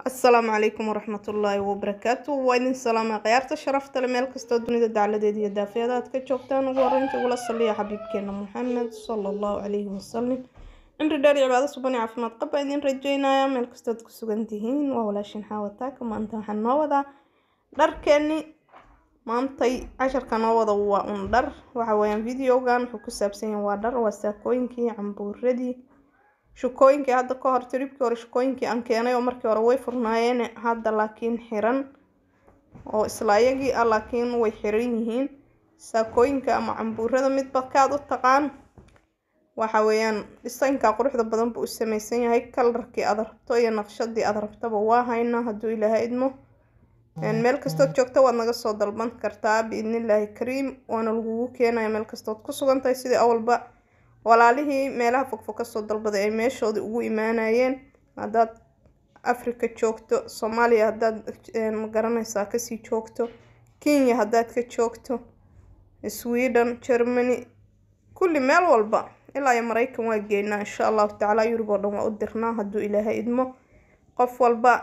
asalaamu calaykum waraxmatullaahi wabarakaatu waa idin salaama khiyaarta sharafta le meel kastoo dunida dacladeeda iyo daafeeda aad ka joogtaan ugu horeynta ugula saliya xabiibkeena maxamed sala allahu calayhi wasalam cimri dheer iyo cibaado suban iyo caafimaad qab baa idin rajeynaya meel kastood ku sugan tihiin waa walaashin xaawataaka maanta waxaan noo wadaa dharkeeni maantay casharka noo wada waa un dhar waxa weeyaan videogan wuxuu ku saabsan yahay waa dhar waa saakooyinkii cambuuradii shukooyinkii hadda ka hor tiribkii hore shukooyinkii aan keenay oo markii hore way furnaayeen hadda laakiin xiran oo isla ayagii ah laakiin way xiran yihiin saakooyinka ama cambuurada midba kaad u taqaan waxa weeyaan dhisaynka quruxda badan buu u samaysan yahay kalarkii aad rabto iyo naqshadii aad rabtaba waa haynaa hadduu ilaahay idmo meel kastood joogto waad naga soo dalban kartaa biidnillaahi kariim waana lagugu keenaya meel kastood ku sugan tahay sidii awalba walaalihii meelaha fogfog kasoo dalbaday ay meeshoodii ugu imaanayeen haddaad africa joogto soomaaliya haddaad magaranaysaa kasii joogto kenya haddaad ka joogto sweden germany kulli meel walba ilaa iyo maraykan waa geynaa insha allahu tacaala yurub oo dhan waa u dirnaa hadduu ilaahay idmo qof walba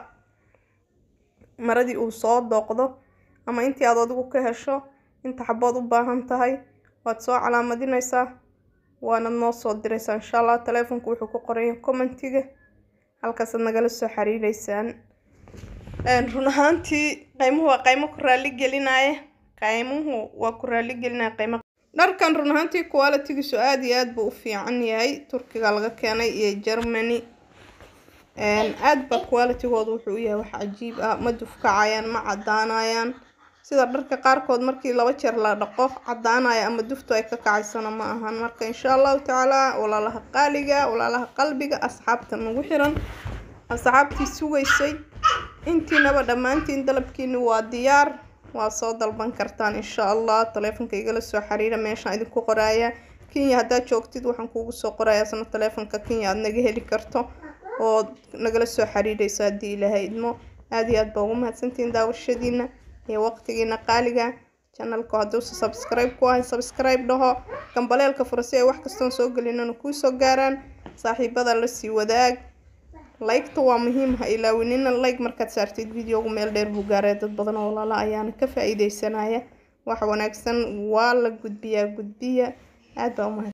maradii uu soo dooqdo ama intii aad adigu ka hesho inta xabood u baahan tahay waad soo calaamadinaysaa waanad noo soo diraysaa insha allah taleefonku wuxuu ku qoraya commentiga halkaasaad nagala soo xiriireysaan run ahaantii qaymuhu waa qaymo ku raali gelinaya qaymuhu waa ku raali gelinaya qaymo dharkan run ahaantii qualitigiisu aada iyo aada buu u fiican yahay turkiga laga keenay iyo germany aada ba qualitigooda wuxuu u yahay wax cajiib ah ma dufkacayaan ma cadaanayaan sida dharka qaarkood markii laba jeer la dhaqo cadaanaya ama duftu ay ka kacaysana ma ahan marka insha allahu tacaala walaalaha qaaliga walaalaha qalbiga asxaabta nagu xiran asxaabtii sugaysay intiinaba dhammaantiin dalabkiini waa diyaar waa soo dalban kartaan insha allah taleefonka igala soo xiriira meeshaan idinku qoraaya kenya haddaad joogtid waxaan kuugu soo qoraya isna taleefonka kenya aada naga heli karto oo nagala soo xiriireyso haddii ilaahay idmo aada iyo aad baa ugu mahadsantihiin daawashadiina iyo waqtigiina qaaliga janalka hadduusa subscribe ku ahay subscribe dhaho gambaleelka fura si ay wax kastoon soo gelinana kuu soo gaaraan saaxiibada lasii wadaag like-ta waa muhiim ha ilaawinina like markaad saartid videogu meel dheer buu gaaraya dad badan oo walaala ayaana ka faa-iideysanaya wax wanaagsan waa la gudbiyaa gudbiya aada baa umahad